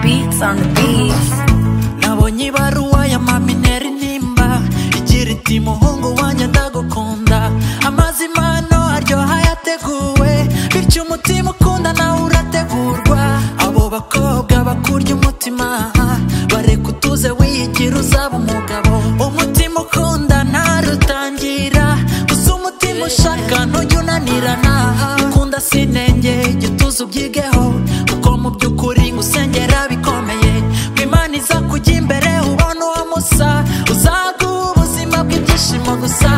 beats on the beats nabonye ibaruwa ya mama intera intimba igira iti muhungu wanjye ndagukunda amazi impano aryoha yateguwe bityo umutima ukunda nawe urategurwa abo bakobwa bakurya umutima bareka utuze wiyigira uzaba umugabo umutima ukunda ntarutangira gusa umutima ushaka ntujya unanirana ukunda sinenge gituza ubyigeho kuko mu by'ukuri ngo usengera bikomeye ngo imana iza kujya imbere ubona uwo musa uzaguha ubuzima bw'ibyishimo gusa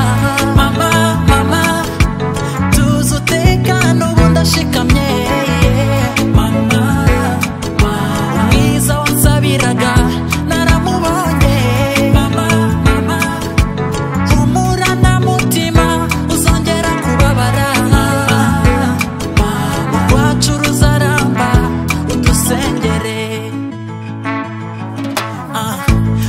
mama mama tuzi utekana ubu ndashikamye mama umwiza wansabiraga naramubonye mama mama humura na mutima uzongera kubabara urwacu ruzaramba udusengere Ah,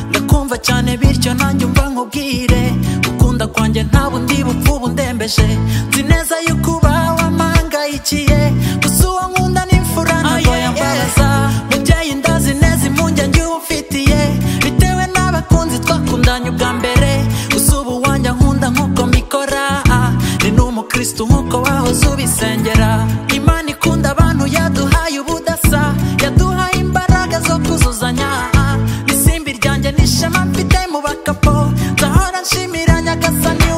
ndakumva cyane bityo nanjye umva nkubwire gukunda kwanjye nta bundi bupfu bundembeje nzi neza yuko uba wamangayikiye gusa uwo nkunda ni imfura ntabwo yambaza mubyeyi ndazi neza impungenge uba ufitiye bitewe n'abakunzi twakundanye ubwa mbere gusa ubu wanjye nkunda nk'uko mbikora Ah, ni n'umukristo nk'uko wahoze ubisengera imana ikunda abantu yaduhaye ubudasa yaduhaye imbaraga zo kuzuzanya isimbi ryanjye n'ishema mfite mu bakapo ndahora nshimira nyagasani